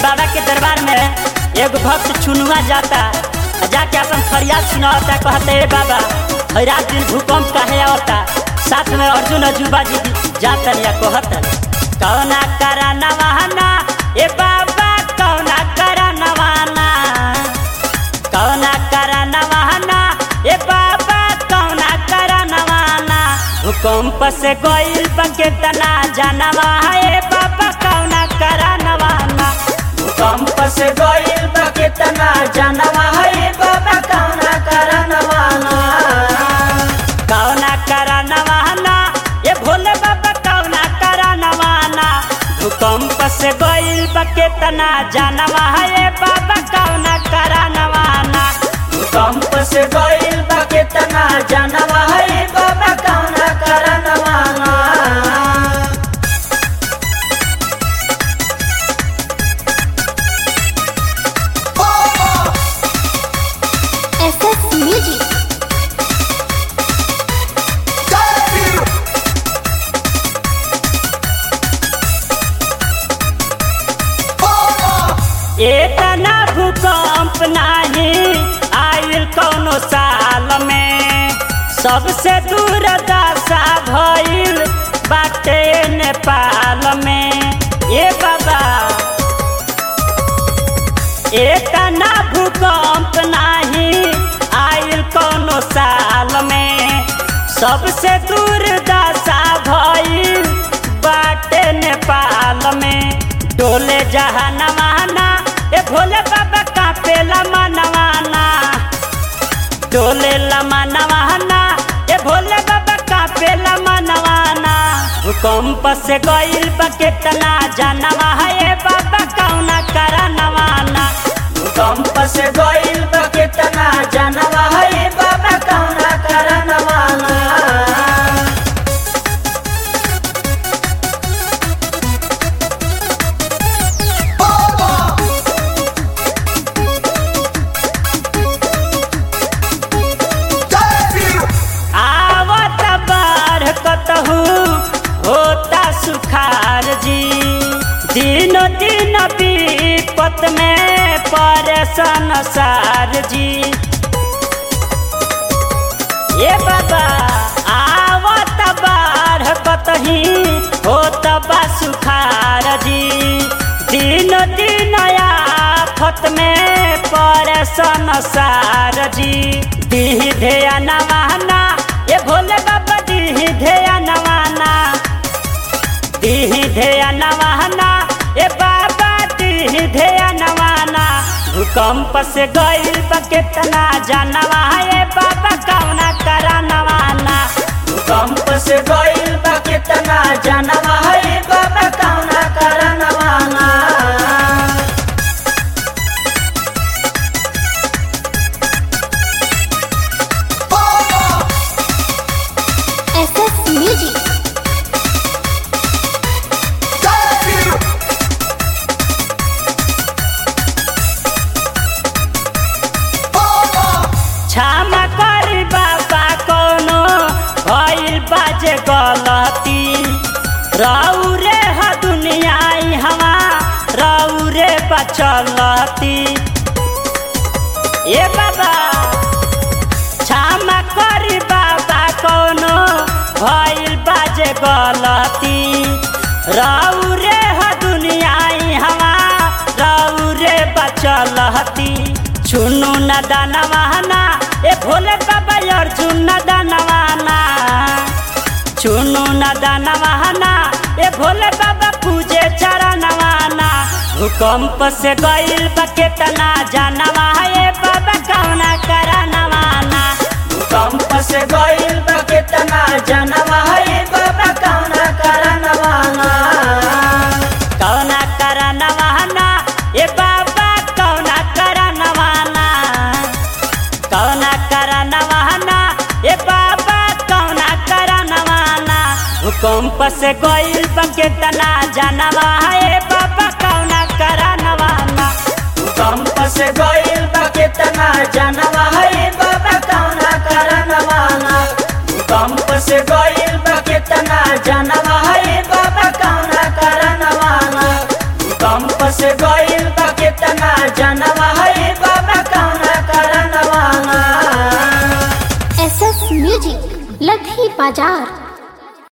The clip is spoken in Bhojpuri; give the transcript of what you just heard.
बाबा के दरबार में एगो भक्त चुनुआ जाता आ जाके अपन फरियाद सुनावता कहते हे बाबा हर रात दिन भूकंप काहे आवता साथ में अर्जुन अजूबा जी भी जाता या कहता कौना करा नवाना ए बाबा कौना करा नवाना कौना करा नवाना ए बाबा कौना करा नवाना भूकंप से गइल बके तना जानवा ए बाबा कौना करा नवाना भूकंप से गइल बके तना जानवा ए बाबा कौना करा नवाना कौना करा नवाना ए भोले बाबा कौना करा नवाना भूकंप से गइल बके तना जानवा ए बाबा कौना करा नवाना भूकंप से गइल बके तना जानवा ए बाबा कौना करा नवाना SS Music. इतना भूकंप नाही आयल कौनो साल में सबसे दूर दशा भइल बाटे नेपाल में ए बाबा इतना भूकंप नाही आयल कौनो साल में सबसे दूर दशा भइल बाटे नेपाल में डोले जहानवाना ए भोले बाबा कापेला मनवाना डोले लमा नवाना ए भोले बाबा कापेला मनवाना भूकंप से गइल बकेतना जानवा ए बाबा कौना करा नवाना भूकंप से गइल बकेतना जानवा ए बाबा कौना करा नवाना आवत बाढ़ कतहु होता सुखार जी दिन दिन विपत में परेशान सार जी ये बाबा आवत बाढ़ कतही होत बा सुखार जी दिन दिन आफत में परेशान सार जी दीह धेया नवाना ये भोले बाबा दीह धेया नवाना दीह धेया नवाना ए बाबा दीह धेया नवाना भूकंप से गइल बा केतना जानवा ए बाबा कौना करा नवाना भूकंप से गइल बा केतना जानवा ए बाबा कौना करा नवाना SS Music. क्षमा करी बाबा कोनो भइल बाजे गलती रहू रे ह दुनिया हवा रहू रे बचलती ए बाबा क्षमा करी बाबा कोनो भइल बाजे गलती रहू रे ह दुनिया हवा रहू रे बचलती चुनु न दानवाना ए भोले बाबा अर्जुन न दानवाना चुनु न दानवाना ए भोले बाबा पूजे चरणवाना भूकंप से गइल बा केतना जानवा ए बाबा कौना करा नवाना भूकंप से गइल बा केतना जानवा ए बाबा कौना करा नवाना कौना करा नवाना ए बाबा कौना करा नवाना कौना करा नवाना ए बाबा कौना करा नवाना भूकंप से गइल बके तना जानवा ए बाबा कौना करा नवाना भूकंप से गइल बके तना जानवा ए बाबा कौना करा नवाना भूकंप से गइल बके तना जानवा ए बाबा कौना करा नवाना भूकंप से गइल बा लधी बाजार